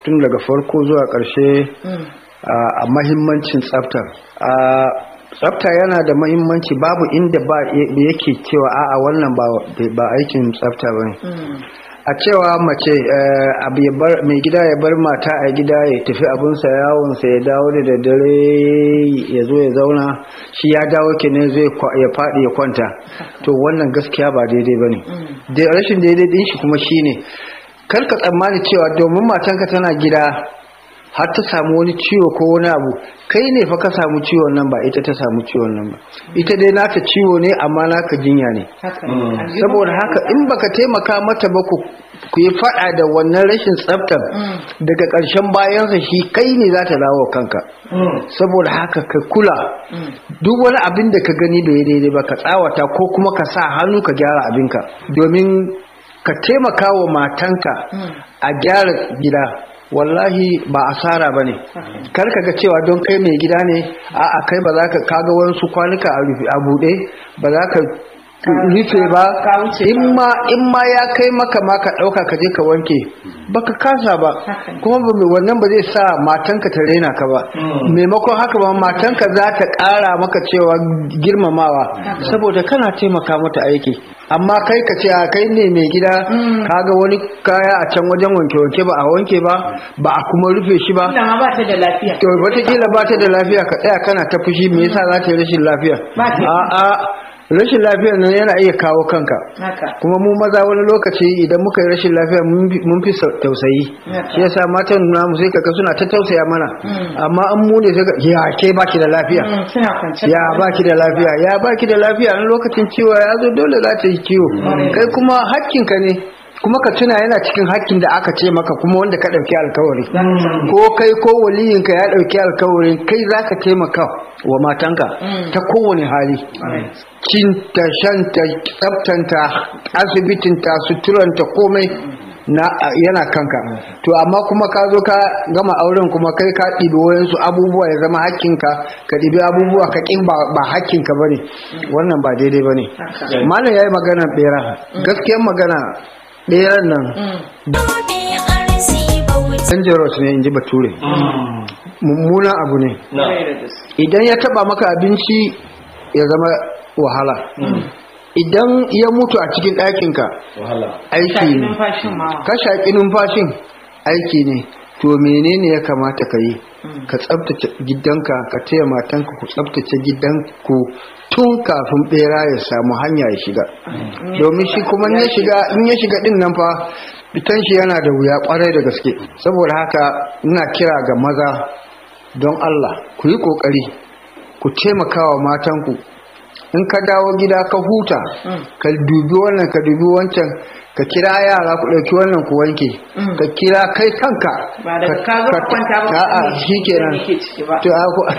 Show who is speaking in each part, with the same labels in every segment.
Speaker 1: tun daga farko zuwa ƙarshe a mahimmancin tsafta tsafta yana da mahimmanci babu inda ba yake cewa a'a wannan ba aikin tsafta ba a cewa mace mai gida ya bar mata a gida ya tafi abinsa yawonsa ya dawo da daddare ya zo ya zauna shi ya dawo kenan zai ya faɗi ya kwanta to wannan gaskiya ba daidai ba ne rashin daidai din shi kuma shine karka tsammani cewa domin matanka tana gida har ta samu wani ciwo ko wani abu kai ne fa ka samu ciwon nan ba ita ta samu ciwon nan ba ita dai naka ciwo ne amma naka jinya ne saboda haka in baka taimaka mata ba ku ku yi fada da wannan rashin tsaftar daga ƙarshen bayansa shi kai ne za ta dawo kanka saboda haka ka kula duk wani abin da ka gani bai daidai ba ka tsawata ko kuma ka sa hannu ka gyara abinka domin ka taimaka wa matanka a gyara gida wallahi ba asara bane kar ka ga cewa don kai mai gida ne a'a kai ba za ka kaga wasu kwanuka a buɗe ba za ka rufe ba in ma in ma ya kai maka ma ka ɗauka ka je ka wanke baka kasa ba kuma wannan ba zai sa matanka ta raina ka ba maimakon haka ba matanka za ta ƙara maka cewa girmamawa saboda kana taimaka mata aiki amma kai ka ce a kai ne mai gida kaga wani kaya a can wajen wanke-wanke ba a wanke ba ba a kuma rufe shi ba
Speaker 2: ba ta da lafiya
Speaker 1: to wataƙila ba ta da lafiya ka tsaya kana ta fushi me yasa za ta yi rashin lafiya a'a rashin lafiyar nan yana iya kawo kanka kuma mu maza wani lokaci idan muka yi rashin lafiya mun fi tausayi shi yasa matan namu sai kaka suna ta tausaya mana amma an mu ne sai ya ke baki da lafiya ya baki da lafiya ya baki da lafiya an lokacin ciwo ya zo dole za ta yi ciwo kai kuma hakkinka ne kuma ka tuna yana cikin hakkin da aka ce maka kuma wanda ka ɗauki alkawari ko kai ko waliyinka ya ɗauki alkawari kai za ka taimaka wa matanka ta kowane hali cinta shanta tsaftanta asibitinta suturanta komai na yana kanka to amma kuma ka zo ka gama auren kuma kai ka ɗibi wayansu abubuwa ya zama hakkinka ka ɗibi abubuwa ka ƙin ba hakkinka ba ne wannan ba daidai ba ne malam ya yi magana ɓera gaskiyar magana ɗeran nan dangerous ne in ji bature mummunan abu ne idan ya taba maka abinci ya zama wahala idan ya mutu a cikin ɗakinka aiki ne ka shaƙi numfashin aiki ne to menene ya kamata ka yi ka tsabtace gidanka ka taya matanka ku tsabtace gidanku tun kafin bera ya samu hanya ya shiga domin shi kuma in ya shiga din nan fa fitan shi yana da wuya kwarai da gaske saboda haka ina kira ga maza don Allah ku yi kokari ku taimaka wa matanku in ka dawo gida ka huta ka dubi wannan ka dubi wancan ka kira yara ku ɗauki wannan ku wanke ka kira kai kanka
Speaker 2: ba da ka zo kwanta ba
Speaker 1: a shi kenan to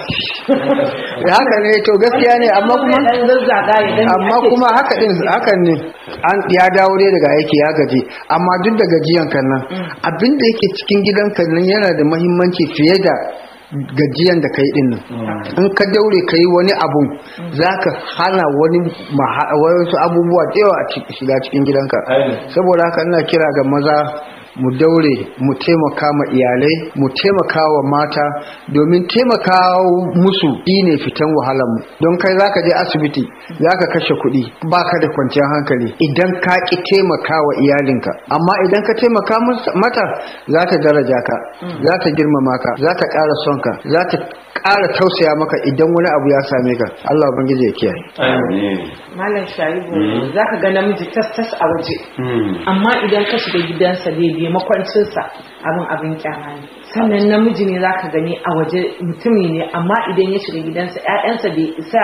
Speaker 1: haka ne to gaskiya ne amma kuma amma kuma haka din hakan ne an ya dawo dai daga aiki ya gaji amma duk da gajiyan kan nan abin da yake cikin gidan kan nan yana da muhimmanci fiye da gajiyan da kai din nan in ka daure ka yi wani abu za ka hana wani wasu abubuwa da yawa a shiga cikin gidanka saboda haka ina kira ga maza mu daure mu taimaka ma iyalai mu taimaka wa mata domin taimaka musu ne fitan wahalar mu don kai zaka je asibiti zaka kashe kuɗi baka da kwanciyar hankali idan ka ki taimaka wa iyalinka amma idan ka taimaka mata za ta daraja ka za ta girmama ka za ta ƙara son ka za ta ƙara tausaya maka idan wani abu ya same ka Allah ubangiji ya kiyaye
Speaker 2: malam sharibu zaka ga namiji tas tas a waje amma idan ka shiga gidansa daidai makwancinsa abin abin kyama ne sannan namiji ne za ka gani a waje mutumi ne amma idan ya shiga gidansa 'ya'yansa bai isa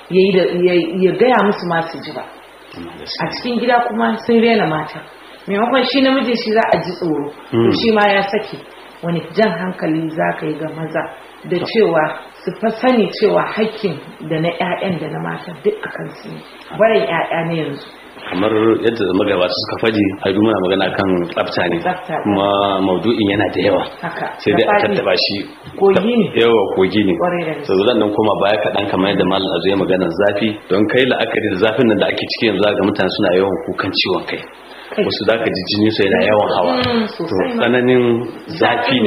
Speaker 2: ya gaya musu masu ji ba a cikin gida kuma sun rena mata maimakon shi namiji shi za a ji tsoro to shi ma ya sake wani jan hankali za ka yi ga maza da cewa su fa sani cewa hakkin da na 'ya'yan da na mata duk a kansu ne barin 'ya'ya na yanzu
Speaker 3: kamar yadda magabata suka faɗi a muna magana kan tsafta ne kuma maudu'in yana da yawa sai dai a tattaba shi
Speaker 2: kogi ne
Speaker 3: yawa kogi ne so zan nan koma baya kaɗan kamar yadda malam azu ya magana zafi don kai la'akari da zafin nan da ake ciki yanzu ga mutane suna yawan kukan ciwon kai wasu za ka ji jini su yana yawan hawa to tsananin zafi ne